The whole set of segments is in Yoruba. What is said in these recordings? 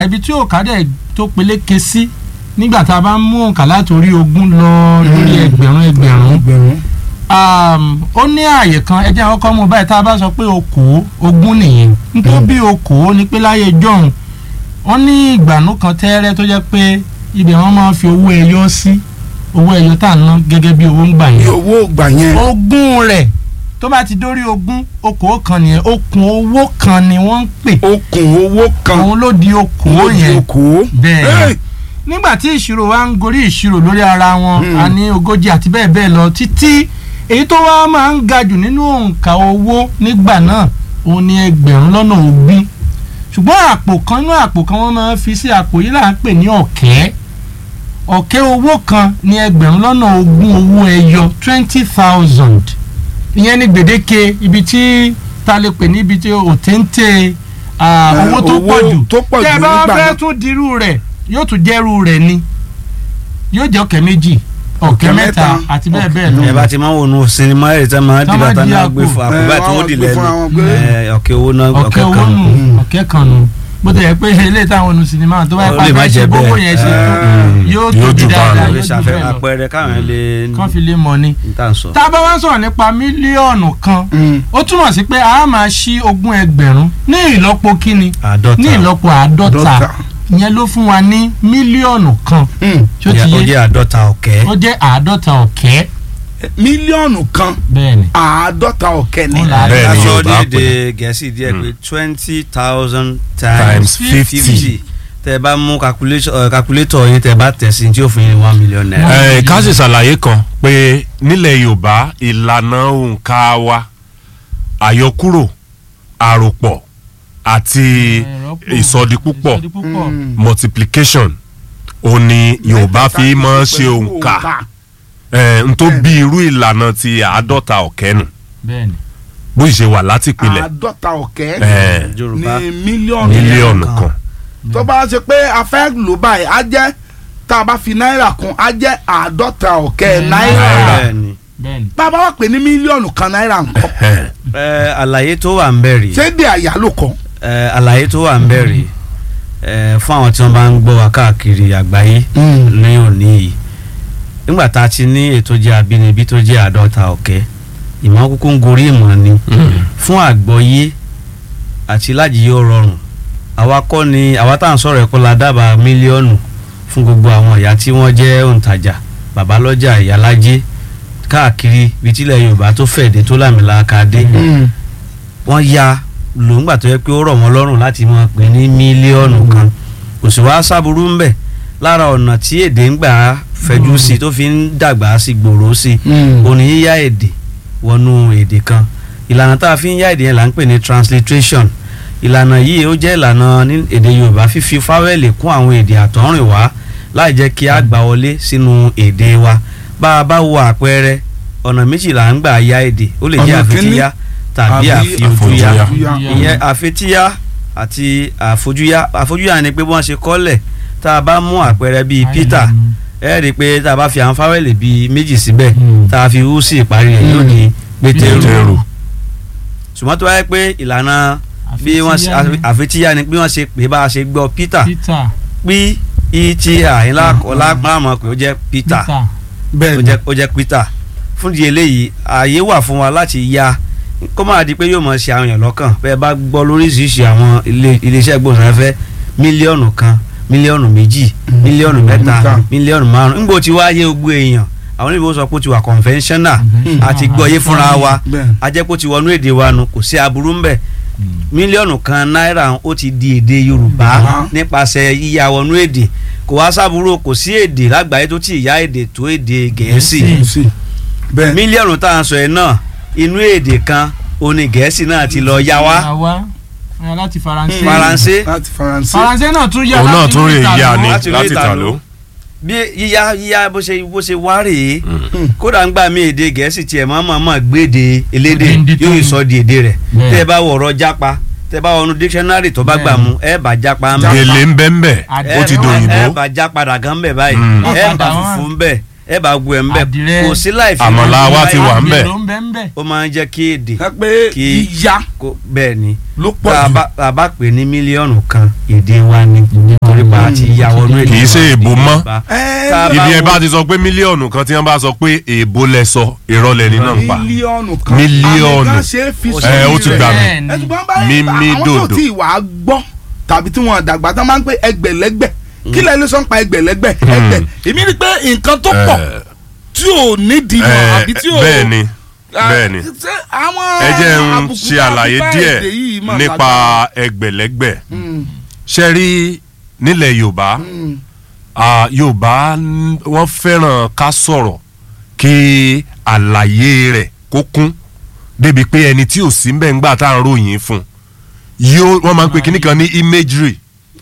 ibi tí òǹkà dẹ̀ tó peléke sí nígbà tá a bá ń mú òǹkà látòrí ogún lọ lórí ẹgbẹ̀rún ẹgbẹ̀rún ẹgbẹ̀rún. um, ó ní ààyè kan ẹ jẹ́ àwọn kọ́ mú báyìí tá a bá sọ pé okòó ogún nìyẹn nítorí bí okòó ni pé láyé jọ̀hún wọ́n ní ìgbànú kan tẹ́rẹ́ tó jẹ́ pé ibẹ̀ wọ́n máa ń fi owó ẹyọ sí owó ẹyọ tá à ń ná gẹ́gẹ́ bí owó ń gbà bí yẹn owó gbà yẹn. ogún rẹ̀ tó bá ti dórí ogún okòó kan nìyẹn okùn owó kan ni wọ́n ń pè okùn owó kan. òun ló di okòó ó di yẹn okòó. bẹ́ẹ̀ Hey! nígbà tí ìṣirò wa ń gorí ìṣirò lórí ara wọn Hmm. a ní ogójì àti bẹ́ẹ̀ bẹ́ẹ̀ lọ títí èyí tó wá máa ń ga jù nínú òǹkà owó nígbà náà òun ni ẹgbẹ̀rún lọ́nà ogún ṣùgbọ́n àpò kan nínú àpò kan wọ́n máa ń fi sí àpò yìí là ń pè ní ọ̀kẹ́ ọ̀kẹ́ owó kan ní ẹgbẹ̀rún lọ́nà ogún owó ẹyọ twenty thousand ìyẹn ní gbèdéke ibi tí ta lè pè ní ibi tí òtéńté ah, Eh, owó tó owó pọ̀ jù tó pọ̀ tẹ́ ẹ jù bá nígbà fẹ́ náà. tún dirú rẹ̀ yóò tún jẹ́rú rẹ̀ ni yóò jẹ́ ọ̀kẹ́ méjì ọ̀kẹ́ Ọ̀kẹ́ mẹ́ta mẹ́ta, àti bẹ́ẹ̀ ọ̀kẹ́ bẹ́ẹ̀ lọ. ẹ bá ti máa ń wọnú sinimá ẹ̀ tẹ́ máa Tá dìbà máa tá di máa àpò. gbé fún àpò Eh, báyìí tí wọ́n wọ́n dì gbé fúnra lẹ́nu wọn gbé. Eh, ọ̀kẹ́ owó náà ọ̀kẹ́ ọ̀kẹ́ owó kan nù Mm. ọ̀kẹ́ kan nù bó ti yẹ pé ilé táwọn ọ̀nù sinimá tó bá yẹ Ó pa lè má fẹ́ ṣe jẹ́ gbogbo bẹ́ẹ̀. yẹn ṣe tó Eh, yóò yóò tóbi jù bá dáadáa lọ. lè yóò jù ṣàfẹ́ bẹ́ẹ̀ lọ àpẹẹrẹ káwọn lè kán fi lè mọ̀ ni. ní tá à ń sọ. tá a bá wá sọ̀rọ̀ nípa mílíọ̀nù kan Mm. ó túmọ̀ sí pé a máa ṣí ogún ẹgbẹ̀rún ní ìlọ́po kíni àádọ́ta ní ìlọ́po àádọ́ta Dọ́tà. ìyẹn ló fún wa ní mílíọ̀nù kan Mm. tí ó ti ó yé jẹ́ àádọ́ta ọ̀kẹ́ ó jẹ́ àádọ́ta ọ̀kẹ́ mílíọ̀nù kan bẹ́ẹ̀ ni. àádọ́ta ọ̀kẹ́ ni. Ó là á Bẹ́ẹ̀ ni aṣọ Yorùbá ní èdè gẹ̀ẹ́sì díẹ̀ pé twenty thousand times Times fifty. tẹ bá mú calculation- eh, calculator yín tẹ bá tẹ̀ sí tí ó fún yín ní one million naira. ẹ ká sì ṣàlàyé kan pé nílẹ̀ yorùbá ìlànà òǹkà wa àyọkúrò àròpọ̀ àti ìsọdipúpọ̀ ìsọdipúpọ̀ Mm. multiplication ó ní yorùbá fi máa ń ṣe òǹkà ẹ n tó bí irú ìlànà ti àádọ́ta ọ̀kẹ́ nù bẹ́ẹ̀ ni. bó ṣe wà láti pilẹ̀ àádọ́ta ọ̀kẹ́ ẹ yorùbá ní mílíọ̀nù mílíọ̀nù kan tó bá ṣe pé a fẹ́ lò báyìí á jẹ́ tá a bá fi náírà kún á jẹ́ àádọ́ta ọ̀kẹ́ Mm. náírà Náírà. bẹ́ẹ̀ ni. bẹ́ẹ̀ ni. bá a bá wà pé ní mílíọ̀nù kan náírà nǹkan ẹ Eh, àlàyé tó wà ń bẹ̀ rèé ṣé dé àyálò kan. Eh, àlàyé tó wà ń bẹ̀ rèé Eh, fún àwọn tí wọ́n bá ń gbọ́ wa káàkiri àgbáyé ní òní yìí nígbà tá a ti ní ètò jẹ́ àbínibí tó jẹ́ àádọ́ta ọ̀kẹ́ ìmọ̀ kúkú ń gorí ìmọ̀ ni fún àgbọ́yé àti lájìyé ó rọrùn àwa kọ́ ni àwa tá à ń sọ̀rọ̀ ẹ̀kọ́ la dábàá mílíọ̀nù fún gbogbo àwọn ìyá tí wọ́n jẹ́ òǹtajà babalọ́jà ìyálájé káàkiri ibi tílẹ̀ yorùbá tó fẹ̀dé tó lámìlaka dé wọ́n ya lòǹgbà tó yẹ pé ó rọ̀ wọ́n lọ́rùn láti máa pè ní mílíọ̀nù kan kò sì wá sábúrú ń bẹ̀ lára ọ̀nà tí èdè ń gbà fẹjú sí i tó fi ń dàgbà sí gbòòrò sí i òní yíyá èdè wọnú èdè kan ìlànà tá a fi ń yá èdè yẹn là ń pè ní transliteration ìlànà yìí ó jẹ́ ìlànà ní èdè yorùbá fífi fáwẹ́lì kún àwọn èdè àtọ̀rìnwá láì jẹ́ kí a gbà wọlé sínú èdè wa bá a bá wo àpẹẹrẹ ọ̀nà méjì là ń gbà yá èdè ó lè jẹ́ Ọ̀nà kínní àfitíyá tàbí àbí àfiojúyá àfojúyá. ìyẹn àfitíyá àti àfojúyá àfojúyá ni pé bí wọ́n ṣe kọ́lẹ̀ tá a bá mú àpẹẹrẹ bíi peter ẹ rí i pé tá a bá fi àwọn fáwẹ́lì bíi méjì síbẹ̀ Mm. tá a fi hú sí ìparí rẹ̀ yóò di pétérù Pétérù. ṣùgbọ́n tó wáyé pé ìlànà bí wọ́n ṣe àfitíyá ni bí wọ́n ṣe pé bá a ṣe gbọ́ peter peter pí ìtìyà ńlá ọlápàmọ́ pé ó jẹ́ peter peter ó bẹ́ẹ̀ jẹ́ ó jẹ́ peter fún di eléyìí ààyè wà fún wa láti ya kó máa di pé yóò mọ̀ ṣe àwọn èèyàn lọ́kàn bẹ́ẹ̀ bá gbọ́ lóríṣiríṣi àwọn ilé- iléeṣẹ́ gbòǹsáfẹ́ mílíọ̀nù kan mílíọ̀nù méjì mílíọ̀nù mẹ́ta mẹ́ta. mílíọ̀nù márùn nígbò tí wáá yé gbogbo èèyàn àwọn oníbò sọ pé ó ti wà conventional àti gbọ́yé fúnra wa bẹ́ẹ̀ ajẹ́pọ̀ ti wọnú èdè wa nu kò sí aburú ń bẹ̀ mílíọ̀nù kan náírà ó ti di èdè yorùbá Yorùbá. nípasẹ̀ yíya wọnú èdè kò wá sábúrò kò sí èdè lágbàáyé tó ti ìyá èdè tó èdè gẹ̀ẹ́sì Gẹ̀ẹ́sì. sí bẹ́ẹ̀ mílíọ̀nù tá à ń sọ yẹn náà inú èdè kan oní gẹ̀ẹ́sì náà ti lọ yá wá àwa ẹ, láti faransé faransé láti faransé faransé náà tún yá òun náà láti tún rè Italy. yá ni láti láti rí tà ìtàló. ló. bí yíyá yíyá bó ṣe bó ṣe wá rèé kódà ń gbà mí èdè gẹ̀ẹ́sì tiẹ̀ máa máa máa gbéde elédè Èdè tó yóò ní. sọ di èdè rẹ̀ Bẹ́ẹ̀. tẹ́ ẹ bá wọ̀rọ̀ jápa tẹ́ ẹ bá wọnú dictionary tó bá Bẹ́ẹ̀. gbà mú ẹ bá jápa ń bẹ̀ gèlè ń bẹ́ ń bẹ̀ Àdé- ó ti ẹ- dòyìnbó ẹ bá já padà gan bẹ̀ báyìí Mm. ẹ bá Padà wá. funfun bẹ̀ ẹ bá gbọ́ ẹ̀ ń bẹ̀ Àdìrẹ. kò sí láì fi Àmàlà wa ti wà ń bẹ̀. Àgbẹ̀ ló ń bẹ ń bẹ. ó máa ń jẹ́ kí èdè ẹ pé Kí- yíyá kó bẹ́ẹ̀ ni ló pọ̀ tá a jù bá- tá a bá pè ní mílíọ̀nù kan èdè wa ni torí pa àti ìyàwó inú èdè Kì í ṣe wa èbó èdè mọ́. Yorùbá. Ẹ, Tá a bá ibi ẹ wo- bá ti sọ pé mílíọ̀nù kan tí wọ́n bá sọ pé èèbó lẹ sọ irọ́ lẹni náà ń pa mílíọ̀nù kan Mílíọ̀nù. àmì kan ṣe é fi Ó sórí ẹ ó ti rẹ̀. gbà mí Bẹ́ẹ̀ ni. ẹtùgbọ́n bá Mímí àwọn tó dòdò. tí wàá gbọ́ tàbí tí wọ́n dàgbà tán máa ń pè ẹgbẹ̀lẹ́gbẹ̀ kí lẹ́nu sọ ń pa ẹgbẹ̀lẹ́gbẹ̀ ẹgbẹ̀ èmi rí i pé nǹkan tó pọ̀ Eh, tí ò nídìí mọ̀ eh, àbí tí ò bẹ́ẹ̀ ni Ah, bẹ́ẹ̀ ni ṣé àwọn ẹ jẹ́ ń àbùkù ṣe tá a fi àlàyé bá díẹ̀ èdè yìí mọ̀ nípa lágbára. ẹgbẹ̀lẹ́gbẹ̀ Mm, ṣe rí nílẹ̀ Yorùbá mm, ah, Yorùbá ń- wọ́n fẹ́ràn ká sọ̀rọ̀ kí àlàyé rẹ̀ kó kún débi pé ẹni tí ò sí mbẹ́ ńgbà tá à ń ròyìn fún yóò wọ́n máa ń pe kíní kan ní imagery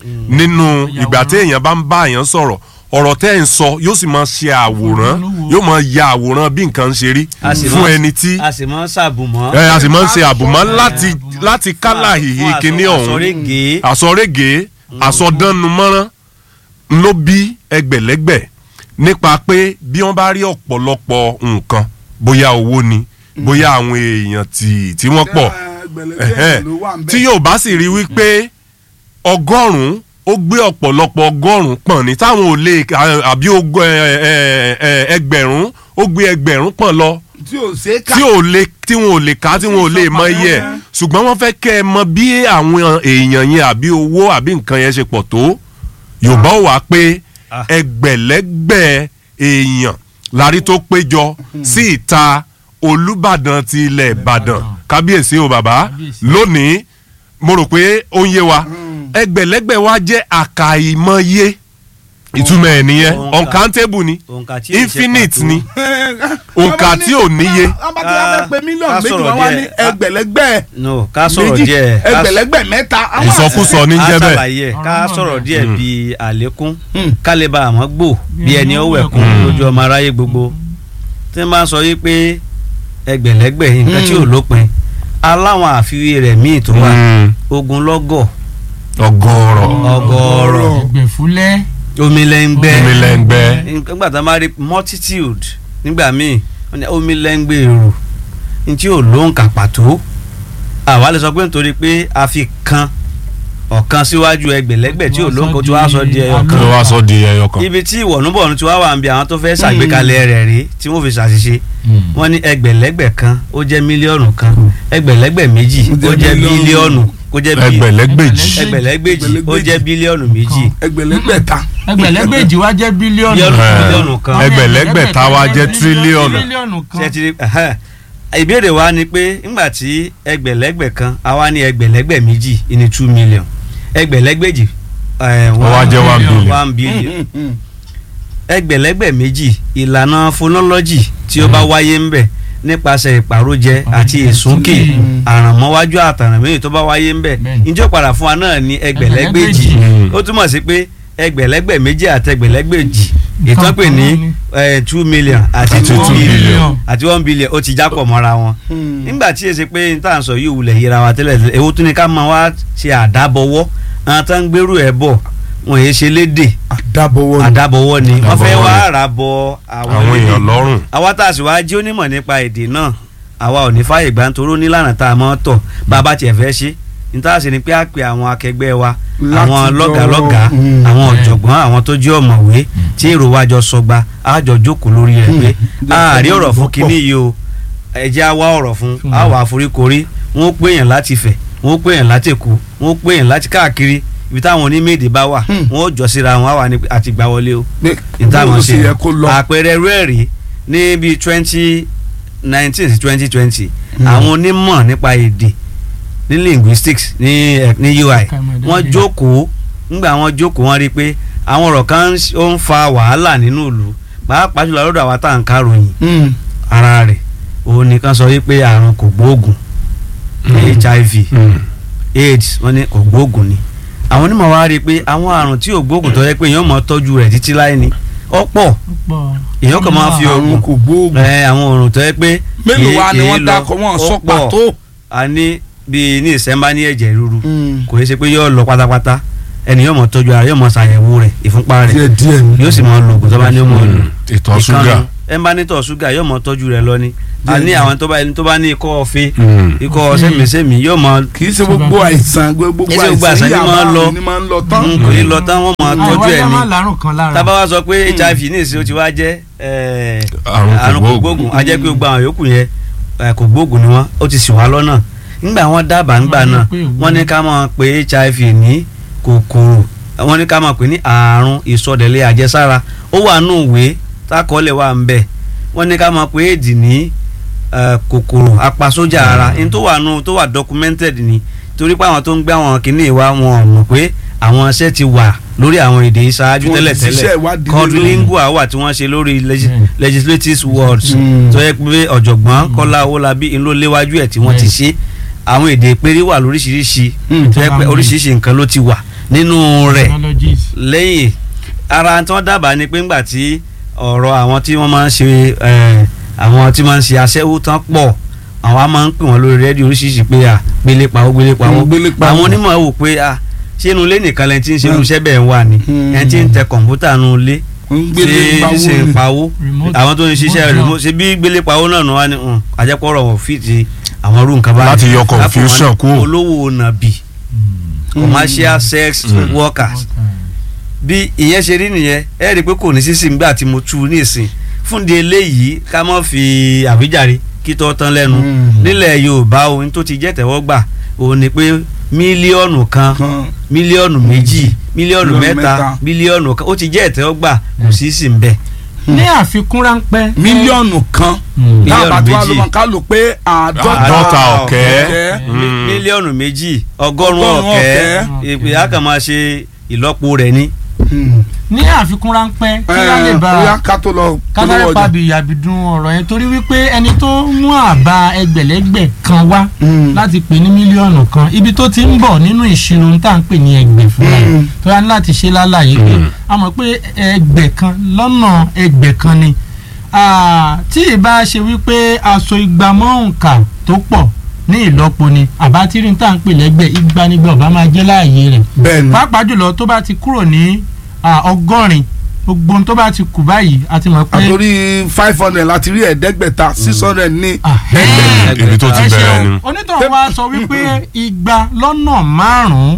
nínú ìgbà tí èèyàn bá ń bá èèyàn sọ̀rọ̀ ọ̀rọ̀ tẹ́ ẹ̀ ń sọ yóò sì máa ṣe àwòrán yóò máa ya àwòrán bí nǹkan ṣe rí A sì fún máa- ẹni tí a sì máa ń ṣàbùmọ́ ẹ a sì máa ń ṣe àbùmọ́ láti láti kálà hìhì fún kíní àsọ- ọ̀hún àsọrégèé. àsọrégèé àsọdánumọ́rán ló bí ẹgbẹ̀lẹ́gbẹ̀ nípa pé bí wọ́n bá rí ọ̀pọ̀lọpọ̀ nǹkan bóyá owó ni bóyá àwọn èèyàn tí tí wọ́n pọ̀ ẹgbẹ̀lẹ́gbẹ̀ ẹ̀hẹ́n, ló wà ń bẹ̀. tí yóò bá sì rí wípé ọgọ́rùn-ún ó gbé ọ̀pọ̀lọpọ̀ ọgọ́rùn-ún pọ̀n ní táwọn ò lè àbí ogún ẹ- ẹ- ẹ- ẹgbẹ̀rún ó gbé ẹgbẹ̀rún pọ̀n lọ tí ò ṣe é kà tí ò lè tí wọn ò lè ká tí wọn ò lè mọ iye ẹ̀ ṣùgbọ́n wọ́n fẹ́ kẹ́ ẹ mọ bí àwọn èèyàn yẹn àbí owó àbí nǹkan yẹn ṣe pọ̀ tó yorùbá ò wá pé Ah. ẹgbẹ̀lẹ́gbẹ̀ èèyàn lárí tó péjọ sí ìta olùbàdàn ti ilẹ̀ ìbàdàn kábíyèsí o bàbá Kábíyèsí. lónìí mo rò pé ó ń yé wa ẹgbẹ̀lẹ́gbẹ̀ wa jẹ́ àkàìmọye ìtumọ̀ ẹ̀ nìyẹn Òǹkà. uncountable ni òǹkà tí ì ṣe infinite pàtó. ni òǹkà tí ò níye. wọ́n bá ti wá fẹ́ pé mílíọ̀nù ká méjì sọ̀rọ̀ wọ́n wá ní díẹ̀. Ká- ẹgbẹ̀lẹ́gbẹ̀ no ká sọ̀rọ̀ méjì díẹ̀ ká- ẹgbẹ̀lẹ́gbẹ̀ mẹ́ta. àwọn- ìsọkúsọ ní ká jẹ́ bẹ́ẹ̀. ṣàlàyé ẹ̀, ká Ọ̀rọ̀ náà sọ̀rọ̀ bẹ́ẹ̀. díẹ̀ Mm. bíi àlékún Mm. ká lè ba àmọ́ gbò bí ẹni ó wẹ̀kún Mm. lójú ọmọ aráyé gbogbo tí wọ́n bá ń sọ yí pé ẹgbẹ̀lẹ́gbẹ̀ nǹkan tí ò Mm. lópin aláwọn àfiwé rẹ̀ míì tó wà Mm. ogunlọ́gọ̀ ọgọ́rọ̀ ọgọ́rọ̀ ẹgbẹ̀fúlẹ́. omilẹ́ngbẹ́ omilẹ́ngbẹ́ nígbà tá a máa rí multitude nígbà míì wọ́n ní omilẹ́ngbẹ́ èrò ní tí ò lóǹkà pàtó àwa lè sọ pé nítorí pé a fi kan ọ̀kan síwájú ẹgbẹ̀lẹ́gbẹ̀ tí ò lóǹkà tí wàá sọ di ẹyọ kí kan ló wá sọ di ẹyọ kan. ibi tí ìwọ̀nùbọ̀nù tí wàá wà ń bi àwọn tó fẹ́ ṣàgbékalẹ̀ rẹ̀ rí tí wọ́n fi ṣàṣìṣe wọ́n ní ẹgbẹ̀lẹ́gbẹ̀ kan ó jẹ́ mílíọ̀nù kan ẹgbẹ̀lẹ́gbẹ̀ méjì Ó ó jẹ́ jẹ́ mílíọ̀nù. bílíọ̀nù ó jẹ́ bí- ẹgbẹ̀lẹ́gbèjì ẹgbẹ̀lẹ́gbèjì ó jẹ́ bílíọ̀nù méjì ẹgbẹ̀lẹ́gbẹ̀ta ẹgbẹ̀lẹ́gbẹ̀jì wá jẹ́ bílíọ̀nù. Bílíọ̀nù Eh, bílíọ̀nù kan. ẹgbẹ̀lẹ́gbẹ̀ta wá jẹ́ tírílíọ̀nù. tírílíọ̀nù kan. ṣe ti rí ẹhẹ́n. ìbéèrè wa ni pé ńgbà tí ẹgbẹ̀lẹ́gbẹ̀ kan àwa ní ẹgbẹ̀lẹ́gbẹ̀ méjì ní two million ẹgbẹ̀lẹ́gbẹ̀jì eh, Ó wá jẹ́ one billion. one billion ẹgbẹ̀lẹ́gbẹ̀ méjì ìlànà phonology tí ó bá wáyé ń bẹ̀ nípasẹ̀ ìpàrójẹ àti ìsúnkè Mm. àrànmọ́wájú àtàrànmẹ́yìn tó bá wáyé ń bẹ̀ Bẹ́ẹ̀ni. ìjọ padà fún wa náà ní ẹgbẹ̀lẹ́gbẹ̀jì Mm. ó túmọ̀ sí pé ẹgbẹ̀lẹ́gbẹ̀ méjì àti ẹgbẹ̀lẹ́gbẹ̀jì ìtàn pè ní eh, two million àti Àti two two billion billion. àti one billion ó ti jápọ̀ mọ́ra wọn nígbà tí èsì pé n tà ń sọ yìí wulẹ̀ yíra wa tẹ́lẹ̀ tẹ́lẹ̀ èwo tún ni ká máa wá ṣe àdábọ̀wọ́ àwọn tó ń gbèrú ẹ̀ bọ̀ wọn yéé ṣe léde àdàbọ̀wọ̀ ni. àdábọ̀wọ́ ni wọ́n fẹ́ Àdábọ̀wọ́ wá ni. ara bọ àwọn àwọn lédè. èèyàn lọ́rùn. àwa tá a sì wáá jí onímọ̀ nípa èdè náà àwa ò ní fàyè gbà nítorí ó nílànà tá a mọ́ tọ̀ bá a bá tiẹ̀ fẹ́ ṣe níta sì ni pé a pe àwọn akẹgbẹ́ wa Láti àwọn jọ- lọ́gàlọ́gà Mm. àwọn ọ̀jọ̀gbọ́n àwọn tó jẹ́ ọ̀mọ̀wé tí èrò wa jọ sọgba a jọ jókòó lórí rẹ̀ pé Mm. a rí ọ̀rọ̀ fún Pọ̀. kinní yìí o ẹ jẹ́ a wá ọ̀rọ̀ fún Fún a wa. wà àforíkorí wọ́n pè yàn láti fẹ̀ wọ́n pè yàn láti èkó wọ́n pè yàn láti káàkiri ibi táwọn onímẹ̀èdè bá wà Mm. wọ́n ó jọ síra wọn á wà ní àti gbà wọlé o Ní- ìtàwọn bó ṣe ṣe yẹ kó lọ. àpẹẹrẹ rẹ́ẹ̀rí ní bíi twenty nineteen sí twenty twenty Mm. àwọn onímọ̀ nípa èdè ní linguistics ní ẹ- ní UI Kàmọ̀dé wọ́n dé. jókòó ńgbà wọ́n jókòó wọ́n rí i pé àwọn ọ̀rọ̀ kan ń ṣ- ó ń fa wàhálà nínú ìlú pàápàá jùlọ lọ́dọ̀ àwa tá à ń káròyìn Mm. ara rẹ̀ òun nìkan sọ wípé àrùn kò gbóògùn HIV AIDS wọ́n ní kò gbóògùn ni àwọn onímọ̀ wa rí i pé àwọn àrùn tí ò gbóògùn tó yẹ pé èèyàn mọ̀ tọ́jú rẹ̀ títí láì ní ọ̀pọ̀ púpọ̀. èèyàn kàn máa fi Àrùn oògùn kò gbóògùn. ẹ àwọn òrùn tó yẹ pé mélòó wa ni kìí wọ́n lọ, dákọ̀ wọ́n ó sọ pọ̀. pàtó. a ní bíi ní ìsẹ́mbá ní ẹ̀jẹ̀ ríru Mm. kò yẹ ṣe pé yóò lọ pátápátá ẹni yóò mọ tọ́jú ara yóò mọ ṣàyẹ̀wò rẹ̀ ìfúnpá rẹ̀ díẹ̀ díẹ̀ ni. yóò sì mọ lo oògùn tó bá ní ó mọ lò ìtọ̀ ṣúgà ìkànnì ẹ bá ní tọ̀ ṣúgà yóò mọ tọ́jú rẹ̀ lọ ni a ní àwọn tó bá ẹni tó bá ní ikọ́ ọ̀fẹ́ Mm. ikọ́ sẹ́mìsẹ́mì yóò mọ kì í ṣe gbogbo àìsàn gbogbo Kì í ṣe gbogbo àìsàn àìsàn ni máa ń lọ. ni máa ń lọ tán. Mm, kò ní lọ tán wọ́n mọ tọ́jú ẹ̀ àìwáyé ni má lárùn kan lára tábà wá sọ pé hiv ní ìsìn ó ti wá jẹ́ eh, Àrùn àrùn kò kògbóògùn. gbóògùn a jẹ́ pé gbogbo àwọn yòókù yẹn eh, kò gbóògùn ni wọ́n ó ti sì wá lọ́nà ńgbà wọ́n dábàá ńgbà Wọ́n ní náà pé ìwúlò. wọ́n ní ká máa pe hiv ní kòkòrò wọ́n ní ká máa pè ní àrùn ìsọdẹ̀lẹ̀ àjẹsára ó wà nù ìwé tákọọ́lẹ̀ wà ń bẹ̀ wọ́n ní ká máa pe éèdì ní eh, kòkòrò apasójà ara ní tó wà nù tó wà documented ni torí pé àwọn tó ń gbé àwọn kìíní wa wọn ò mọ̀ pé àwọn iṣẹ́ ti wà lórí àwọn èdè ìṣáájú Wọ́n ti tẹ́lẹ̀ ṣiṣẹ́ tẹ́lẹ̀ ìwádìí code lórí. lingua wà tí wọ́n ṣe lórí legi- Mm. legislative words Mm. tó yẹ pé ọ̀jọ̀gbọ́n Kọ́lá Owólabí ń ló léwájú ẹ̀ tí wọ́n ti Mm. ṣe àwọn èdè ìpérí wà lóríṣiríṣi Mm. tó yẹ pé oríṣiríṣi nǹkan ló ti wà nínú rẹ̀ technologies lẹ́yìn ara tí wọ́n dábàá ni pé ńgbà tí ọ̀rọ̀ àwọn tí wọ́n máa ń ṣe eh, àwọn tí máa ń ṣe aṣẹ́wó tán pọ̀ àwọn á máa ń pè wọ́n lórí rédíò oríṣiríṣi pé à gbélé pawó gbélé pawó Mm, gbélé pawó. àwọn onímọ̀ wò pé à ṣé inú ilé nìkan lẹ́ni tí ń ṣe irú iṣẹ́ bẹ́ẹ̀ wà ní Mm. ẹni tí ń tẹ kọ̀ǹpútà nínú ilé ń gbélé ṣe pawó ṣe ń ni. pawó Remote- àwọn tó ń ṣiṣẹ́ remote remote ṣe bí gbélé pawó náà wá ní um, àjẹpọ̀rọ̀ wọn fìtì àwọn irú nǹkan báyìí Láti yọ Lápò wọn ní confusion kúrò. olówó nàbì commercial sex Mm. workers bí ìyẹn ṣe rí nìyẹn ẹ rí i pé kò ní sísìn nígbà tí mo tú u ní ìsìn fún di eléyìí ká má fi àwíjàre kí tó tán lẹ́nu Mm. nílẹ̀ Yorùbá ohun tó ti jẹ́ tẹ̀wọ́gbà òun ni pé mílíọ̀nù kan kan mílíọ̀nù méjì mílíọ̀nù Mílíọ̀nù mẹ́ta mẹ́ta. mílíọ̀nù kan ó ti jẹ́ ìtẹ́wọ́gbà kò sí sí ń bẹ̀. ní àfikún ráńpẹ́ mílíọ̀nù kan Mm. táwọn bá tó wá méjì. ló máa ká lò pé àádọ́ta Àádọ́ta ọ̀kẹ́. ọ̀kẹ́. Mm. mílíọ̀nù méjì ọgọ́rùn-ún Ọgọ́rùn-ún ọ̀kẹ́ ọ̀kẹ́. ìpè á kàn máa ṣe ìlọ́po rẹ̀ ni. Mm. ní àfikún ráńpẹ́ kí wọ́n lè Ẹ, bá bóyá ká tó lọ kátàrí polówó ọjà. pàbí àbìdún ọ̀rọ̀ yẹn torí wípé ẹni tó mú àbá ẹgbẹ̀lẹ́gbẹ̀ kan wá Mm. láti pè ní mílíọ̀nù kan ibi tó ti ń bọ̀ nínú ìṣirò ń tà ń pè ní ẹgbẹ̀ fúnra ẹ̀ Mm. tó yá ní láti ṣe lálàyé pé a mọ̀ pé ẹgbẹ̀ kan lọ́nà ẹgbẹ̀ kan ni Ah, tí ìbá ṣe wípé aṣọ igba mọ́ nǹka tó pọ̀ ní ìlọ́po ni àbá tí rí ń tà ń pè lẹ́gbẹ̀ igba nígbà ọba máa jẹ́ láàyè rẹ̀ bẹ́ẹ̀ni pàápàá jùlọ tó bá ti kúrò ní ah, ọgọ́rin gbogbo ohun tó bá ti kù báyìí a ti mọ̀ pé àtòrí five hundred láti rí ẹ̀ẹ́dẹ́gbẹ̀ta six hundred ní Ahẹ́. ibi tó ti ẹ bẹ̀rẹ̀ ṣeun ni. onítọ̀hún wa sọ wípé igba lọ́nà márùn-ún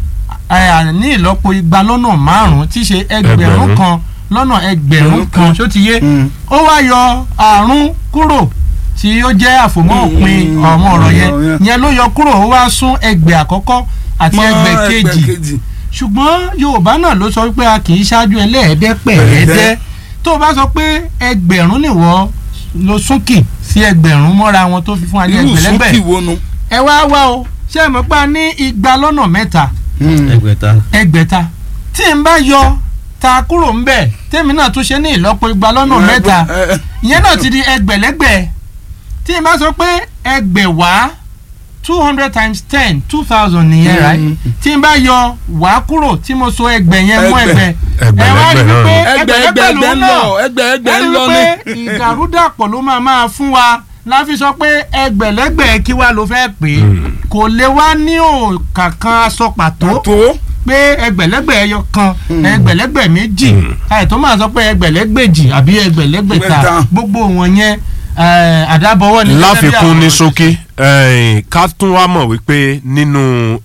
ẹ, ní ìlọ́po igba lọ́nà márùn-ún tí í ṣe ẹgbẹ̀rún Ẹgbẹ̀rún. kan lọ́nà ẹgbẹ̀rún kan ṣó ti yé Mm. ó wá yọ àrún kúrò tí ó jẹ́ àfòmọ́ òpin ọmọ ọ̀rọ̀ yẹn ọ̀rọ̀ yẹn. yẹn ló yọ kúrò ó wá sún ẹgbẹ̀ àkọ́kọ́ àti mọ́ ẹgbẹ̀ kejì ṣùgbọ́n yorùbá náà ló sọ wípé a kì í ṣáájú ẹlẹ́ẹ̀ẹ́dẹ́pẹ̀ẹ́dẹ́ Ẹ̀ẹ́dẹ́. tó o bá sọ pé ẹgbẹ̀rún nìwọ ló súnkì sí ẹgbẹ̀rún mọ́ra wọn tó fi fún wa ní irú ẹgbẹ̀lẹ́gbẹ̀ sókì wo nu. ẹ wá wá o ṣé ẹ mọ̀ pé a ní igba lọ́nà mẹ́ta ẹgbẹ̀ta ẹgbẹ̀ta tí n bá yọ ta kúrò ń bẹ̀ tèmi náà tún ṣe ní ìlọ́po igba lọ́nà mẹ́ta Ẹ, ẹ, ìyẹn náà ti di ẹgbẹ̀lẹ́gbẹ̀ tí n bá sọ pé ẹgbẹ̀wá two hundred times ten two thousand nìyẹn right Mm. tí n bá yọ wá kúrò tí mo so ẹgbẹ̀ yẹn mọ́ Ẹgbẹ̀. ẹgbẹ̀ ẹ wá rí Ẹgbẹ̀lẹ́gbẹ̀ wípé náà ẹgbẹ̀ ẹgbẹ̀ ẹgbẹ̀lẹ́gbẹ̀ ẹgbẹ̀ lòun ń náà lọ ẹgbẹ̀ ẹgbẹ̀ ń ẹni lọ wípé ní. ìdàrúdàpọ̀ ló máa máa fún wa la fi sọ pé ẹgbẹ̀lẹ́gbẹ̀ kí wá ló fẹ́ pè é kò lè wá ní òǹkà kan aṣọ pàtó tó pé ẹgbẹ̀lẹ́gbẹ̀ ẹyọ kan ẹgbẹ̀lẹ́gbẹ̀ méjì àìtó máa sọ pé ẹgbẹ̀lẹ́gbẹ̀jì àbí ẹgbẹ̀lẹ́gbẹ̀ta Gbẹ̀ta. gbogbo wọn yẹn eh, àdábọ̀wọ́ ni. láfikún ní ṣókí ẹ̀yìn, ká tún wá mọ̀ wípé nínú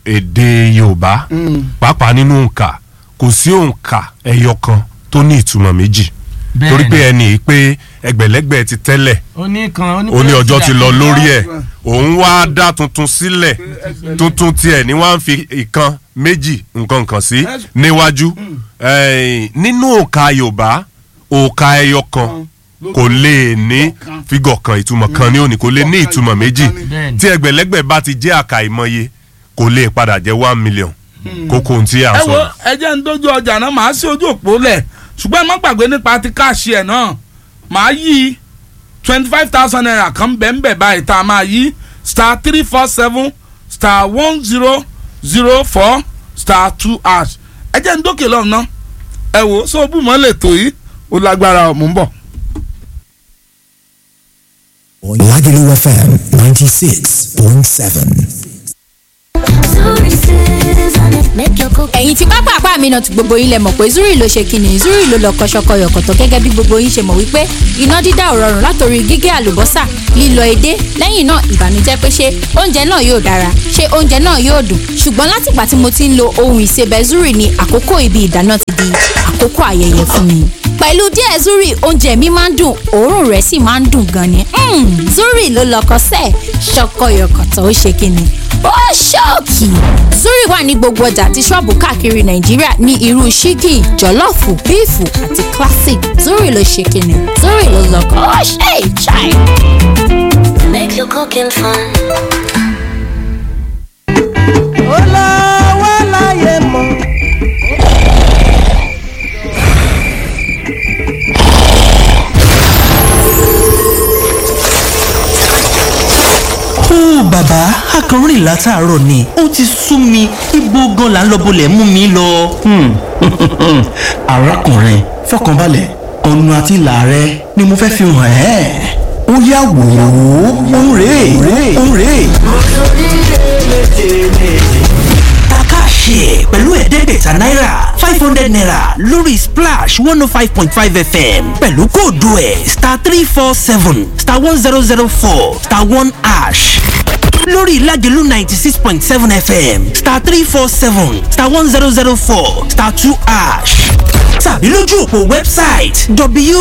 èdè yorùbá pàápàá nínú òǹkà kò sí òǹkà ẹyọ kan tó ní ìtumọ̀ méjì torí pé ẹni yìí pé ẹgbẹ̀lẹ́gbẹ̀ ti tẹ́lẹ̀ oní kan ó ní ọjọ́ ti lọ lórí ẹ̀ òun wá dá tuntun sílẹ̀ tuntun tiẹ̀ ní wọ́n á fi ìkan méjì nǹkan kan sí níwájú ẹ̀yìn, nínú òǹkà yorùbá òǹkà ẹyọ kan kò lè ní fígọ̀ kan ìtumọ̀ kan ní òní kò lè ní ìtumọ̀ méjì Bẹ́ẹ̀ni. tí ẹgbẹ̀lẹ́gbẹ̀ bá ti jẹ́ àkàìmọye kò lè padà jẹ́ one million kókó ohun tí a ẹ sọ. wo ẹ jẹ́ ń dójú ọjà náà màá sí ojú òpó lẹ̀ ṣùgbọ́n ẹ má gbàgbé nípa ti káàṣì ẹ̀ náà màá yí twenty five thousand naira kan bẹ́ẹ̀ báyìí tá a máa yí star three four seven star one zero zero four star two hash ẹ jẹ́ ń dókè lọ́nà náà ẹ wò ó sóòbù mọ́ lè tó yìí ó lágbára ọ̀ mò ń bọ̀. Lagelu FM 96.7. ẹ̀yin tí pápá àpá mi náà ti gbogbo yín lẹ mọ̀ pé zuri ló ṣe kíni zuri ló lọ kọ́ṣọ́kọ́ yọ̀kọ̀tọ̀ gẹ́gẹ́ bí gbogbo yín ṣe mọ̀ wípé iná dídá ò rọrùn látòrí gígé àlùbọ́sà lílọ edé lẹ́yìn náà ìbànújẹ́ pé ṣé oúnjẹ náà yóò dára ṣé oúnjẹ náà yóò dùn ṣùgbọ́n látìgbà tí mo ti ń lo ohun ìsebẹ̀ zuri ni àkókò ibi ìdáná ti di àkókò ayẹyẹ fún mi pẹ̀lú díẹ̀ zuri oúnjẹ mi máa ń dùn òórùn rẹ̀ sì máa ń dùn gan ni Mm, zuri ló lọkọ sẹ́ẹ̀ ṣọkọyọkọ̀tọ̀ ó ṣe kíni ó ṣọ́ọ̀kì zuri wà ní gbogbo ọjà àti ṣọ́ọ̀bù káàkiri nàìjíríà ní irú ṣíkì jọ̀lọ́ọ̀fù bíìfù àti classic zuri ló ṣe kíni zuri ló lọkọ ó ṣe ìṣàì. Make your cooking fun. olówó láyé mọ́. ó bàbá akọrin látàárọ̀ ni ó ti sú mi ibo gan la ń lọ bolẹ̀ mú mi lọ. arákùnrin fọkànbalẹ̀ ọ̀nà àti ìlà rẹ ni mo fẹ́ fi hàn ẹ́ ó yá wò ó òun rèé òun rèé. Takashi pẹ̀lú ẹ̀ẹ́dẹ́gbẹ̀ta náírà five hundred naira lórí splash one oh five point five fm pẹ̀lú kóòdù ẹ̀ star three four seven star one zero zero four star one ash lórí ìlàjẹ̀lú ninety six point seven fm star three four seven star one zero zero four star two ash tàbí lójú òpó wẹ́bsáìtì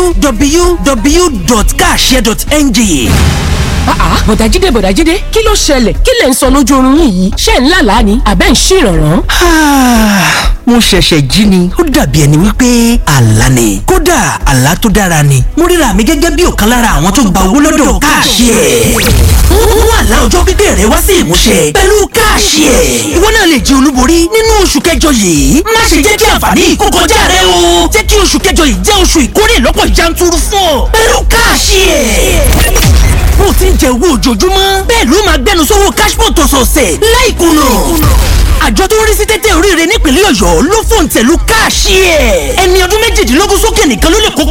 www.kashare.ng àá bọ̀dájídé bọ̀dájídé kí ló ṣẹlẹ̀ kí lẹ̀ ń sọ lójú oorun yín yìí ṣé ń lálàá ni àbẹ́ ń ṣèrànràn. Ah, mo ṣẹ̀ṣẹ̀ jí ni ó dàbí ẹni wípé àlá ni kódà àlá tó dára ni mo ríra mi gẹ́gẹ́ bí ọ̀kan lára àwọn tó gba owó lọ́dọ̀ káàṣì ẹ̀ mú àlá ọjọ́ pípẹ́ rẹ wá sí ìmúṣẹ pẹ̀lú káàṣì ẹ̀ ìwọ náà lè jẹ olúborí nínú oṣù kẹjọ yìí má ṣe jẹ́ kí àǹfààní yìí kó kọjá rẹ o jẹ́ kí oṣù kẹjọ yìí jẹ́ oṣù ìkórè lọ́pọ̀ yanturu fún ọ pẹ̀lú káàṣì ẹ̀ bó ti ń jẹ owó ojoojúmọ́ bẹ́ẹ̀ ló máa gbẹnu sówó cashpot ọ̀sọ̀ọ̀sẹ̀ láìkùnà àjọ tó ń rí sí tẹ́tẹ́ oríire nípínlẹ̀ ọ̀yọ́ ló fòǹtẹ̀lù káàṣì ẹ̀ ẹni ọdún méjìdínlógún sókè nìkan ló lè kópa